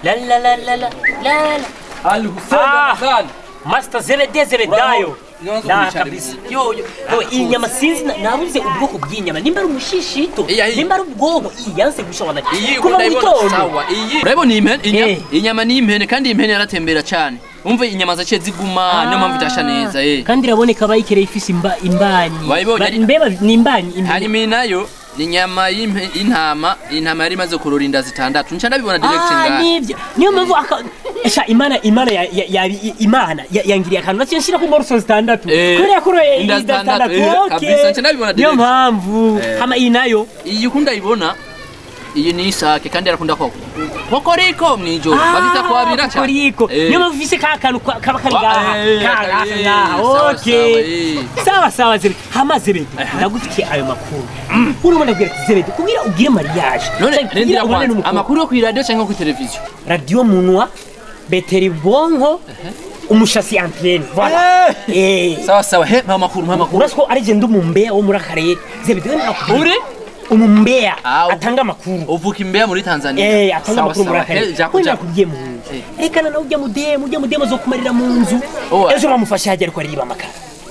la la la la la la la Ali Hussein Ah. Ramazani. Master Zerede Zeredayo Nyanza na umwicara kabisa imbere. yo yo yo, iyi nyama sinzi na- nabuze ubwoko bw'inyama nimba ari umushishito Iya, iyi. nimba ari ubwonko iyi yanse gushobora iyi kuva mu urayibona gitondo sawa iyi urabona iyi mpene inya- Eh. inyama ni impene kandi iyi mpene yaratembera cyane umve inyama zaciye ziguma niyo mpamvu itasha neza eh kandi iraboneka bayikereye ifise imba- imbanyi Wayibonye Ba- ari- mbeba ni imbanyi imbanyi. hanyuma iyi nayo ni inyama y'impe- y'intama intama yari imaze kurora inda zitandatu nca ndabibona direct Ah, ngaha nivyo niyo mpamvu aka- esha imana imana ya- ya- ya- i- imana ya- yangiriye akantu naciye nshira ku ngoroso zitandatu Eh, kubera yakoroye inda inda zitandatu, zitandatu eh, okay. kabisa, nca ndabibona niyo direct. mpamvu Eh. hama iyi nayo iyi ukunda ibona iyi ni isake kandi arakunda ko kokoriko mwijoro babita kwabira cyane koriko Eh. niyo mpamvu ufise ka kantu kwa- kaba kari Wa- ngaha eh, Ka- eh, hafi eh, ngaha sawa, okay sawa, eh. sawa sawa zebe hama zebe ndagufitiye ayo makuru urimo ndabwira ati zebe kugira ugire mariage none canke kugira rendera ubonane kwanza n'umukobwa. amakuru yo kuri radio cyangwa kuri televiziyo radio munwa beteri bonko umushasi antene voilà eh sawa sawa he mpa amakuru mpa amakuru urasi ko ari je ndi umumbeya wo muri akarere zebe dewe nakubwira uri umumbeya Ah, ubu- atanga amakuru uvuka imbeya muri tanzania Eh, atanga Sawa, amakuru muri sawa. akarere Eh, jako wenda jako kugiye mu nzu Eh. rekana nawe ujya mudemu ujya mudemu zo kumarira mu nzu Oh, ejo bamufashe hajya ariko ariba amakara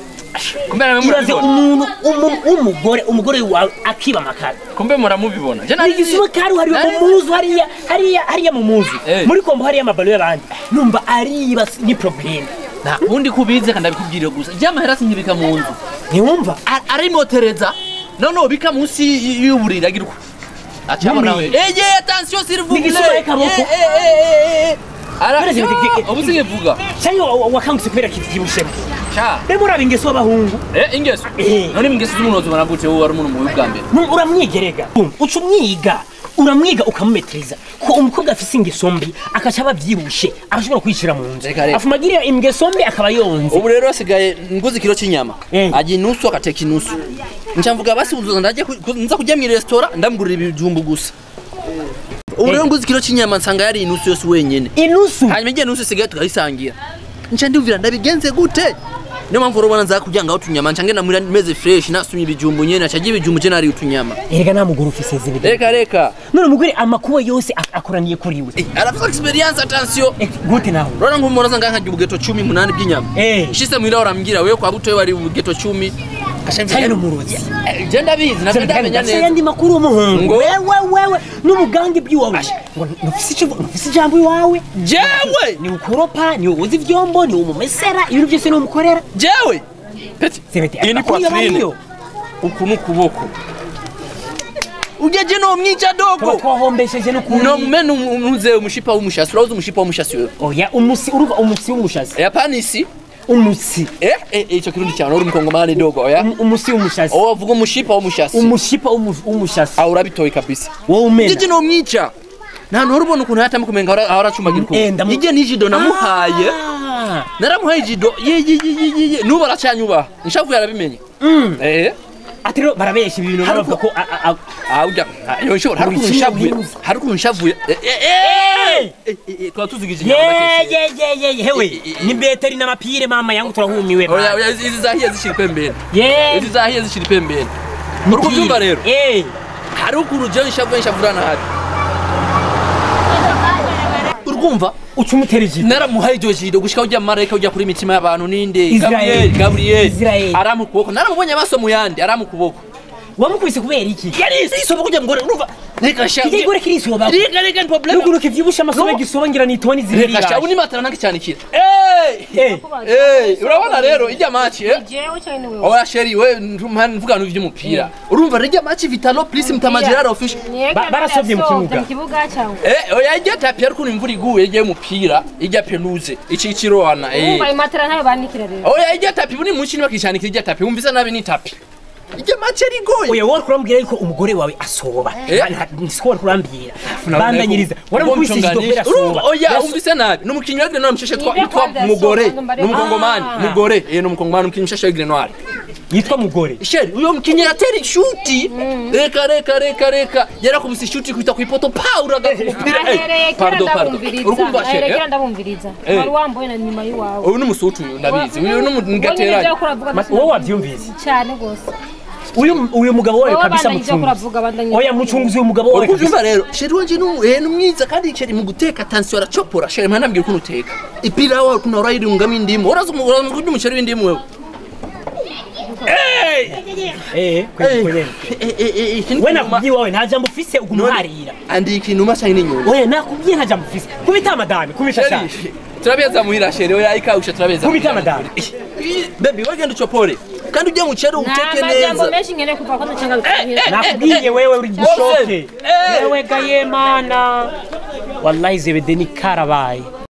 kumbe ibaze muramubibona umuntu umu- w'umugore umugore wawe akiba amakara kumbe muramubibona je ni igisuma kari hariya mu muzu hariya hariya hariya mu muzu Eh. muri kombo hariya amabalo y'abandi numva ariba ni probleme nta wundi kubize kandi abikubwire gusa je amahera sinkibika mu nzu ntiwumva A- arimotereza none ubika munsi y- y'uburiri agira uko acabona we Numi. eye attention s'il vous Ni igisuma plaît y'akaboko. Eh, eh, eh, eh. Ara- None se- Ah, ubu sinkivuga cyangwa wa- wa- wakangutse kubera kivyibushye ca rero uraba ingeso y'abahungu Eh, ingeso Eh. none ingeso z'umuntu wazibona gute wowe wari umuntu mubi bwa mbere Nu- uramwigerega uca umwiga uramwiga ukamumetiriza ko umukobwa afise ingeso mbi akaca aba avyibushe agashobora kwishira mu nzu Reka, reka. afuma agira ingeso mbi akaba yonze ubu rero hasigaye nguze ikiro cy'inyama Eh. ajya inusu akateka inusu nca mvuga basi uzoza ndaje ku- ku- nza kujya mu resitora ndamugurira ibijumbu gusa ubu rero nguze ikiro cy'inyama nsanga yari inusu yose wenyene inusu hanyuma igihe nusu isigaye tukayisangira nca ndumvira ndabigenze gute niyo mpamvu urabona nza kugira ngaho utunyama nca ngenda muri meze fresh nasumye ibijumbu nyene aca agira ibijumbu je nari utunyama erega nta mugore ufise zibiri reka reka none umugore amakuba yose ak- akoraniye kuri we Eh, arafite experience attention Eh, gute naho urabona nk'umuntu aza ngaha nkarya ubugeto cumi munani bw'inyama Eh. nshise muhira urambwira wewe kwa butoye wari ubugeto cumi cyane n'umurozi je ndabizi navyo ndamenya Ndafise neza ayandi makuru w'umuhungu Ngo? wewe wewe n'umugambi by'iwawe ngo ntufise ico- ntufise ijambo iwawe jewe ni ukoropa ni uwoza ivyombo ni umumesera ibintu byose ni umukorera jewe peti Zebete, iyi ni amakuru quatrine y'abariyo. uku ni ukuboko ujeje no mwica tuba dogo twahombesheje n'ukuri no mene umuze umushipa w'umushasi urazi umushipa w'umushasi wewe oya umusi uruva umusi w'umushazi yapana isi umusi eh eh eh, ico kirundi cyane uri mukongomani dogo oya Um- umusi w'umushazi owo avuga umushipa w'umushasi umushipa w'umu- w'umushazi aho urabitoye kabisa wowe umena jeje no mwica nta ntuhora ubona ukuntu yatama kumenga ahora ahora acumagira ukuntu Eh, ndamu- ije n'ijido namuhaye Ah. naramuhaye ijido ye ye ye ye ye ye nubu aracanyubaha inshavu yarabimenye Mm. eh ati rero barabesha ibintu Hari baravuga ko a- a- a- Ah, ujya yo nshobora hari ukuntu Wishimye nshavuye byiza. hari ukuntu nshavuye Eh, eh, eh, eh, eh, twaba tuzigije ye inyama gake. ye ye ye hewe ni beteri n'amapire mama yangu turahumiwe oya ba. oya izi izi zahiye zishira pembeni ye izi zahiye zishira pembeni uri kubyumva rero eh hari ukuntu jewe nshavuye nshavura nabi urwumva uca umutera ijipo naramuhaye iryo jido gushika ujya marayika ujya kuri imitima y'abantu ninde Israel. gaburiyeli gaburiyeli Israel. aramu kuboko naramubonye amaso mu yandi aramu kuboko wamukubise kubera iki yari isoba kujya mugore urumva reka sha kijya igore kirisoba reka reka ni problem nuguru kivyibusha amasobe No. gisoba ngira ni toni zibiri reka sha yaje. uni matara nange cyane kira eh Eh. eh urabona rero ijya match eh jewe cyane wewe oya sheri we mvuga no ivy'umupira urumva rejya match vitalo please mtamajirara official Ba- barasovye mu kibuga. mu kibuga cyangwa eh oya ijya tapi ariko imvura iguye ijya umupira ijya penuze iki ikirohana eh umva imatera ntayo banikira rero oya ijya tapi buni munsi nibakicanikira ijya tapi wumvise nabi ni tapi ijya match yari igoye oya wowe kurambwira yuko umugore wawe asoba Eh. siko wari kurambwira bandanyiriza waramukubise ijipo kubera urumva asoba oya umvise nabi n'umukinnyi wa Grenoir mushashe twa Nibyo yitwa kwanza mugore yasohoka, mbare- n'umukongomani Ah. mugore eh n'umukongomani umukinnyi mushashe wa Grenoir yitwa mugore sheri uyo mukinnyi yatera ishuti reka reka reka reka yarakubise ishuti kwita ku ipoto pa uraga ku mupira eh, ahereye kera pardon pardon ndabumviriza urukumva ahereye sheri kera eh? ndabumviriza Eh. wari wambaye na nyuma y'iwawe uyu ni umusutu uyu ndabizi uyu ni Ubonye umugateranye ibyo ukora avuga wowe wabyumvise cyane rwose uyu uyu mugabo wawe wowe kabisa bandanye ivyo mucunguzi kuravuga bandanye oya mucunguzi uyu mugabo wawe Uriko kabisa uvyumva rero sheri wanje nu eh numwiza kandi sheri mu guteka attention aracopora sheri mwana mbwira ukuntu uteka ipira wawe kuna urayirungamo indimu uraza umu- uraza kurya umuceri w'indimu wewe eh kweli kweli Eh, eh, eh, iki ni we ikinuma- nakubwiye wawe nta jambo ufise ugumuharira andi ikinuma canke n'inyuma oya nakubwiye nta jambo ufise kubita madame kubita cyane sheri turabeza muhira sheri oya ikawusha turabeza kubita madame baby wagenda ucopore kandi ujye muceri uteke nta majambo neza menshi nkeneye kuva ko ndacanga bikanyira nakubwiye wewe uri gishoke Eh. wewe gaye mana wallahi zebede ni karabaye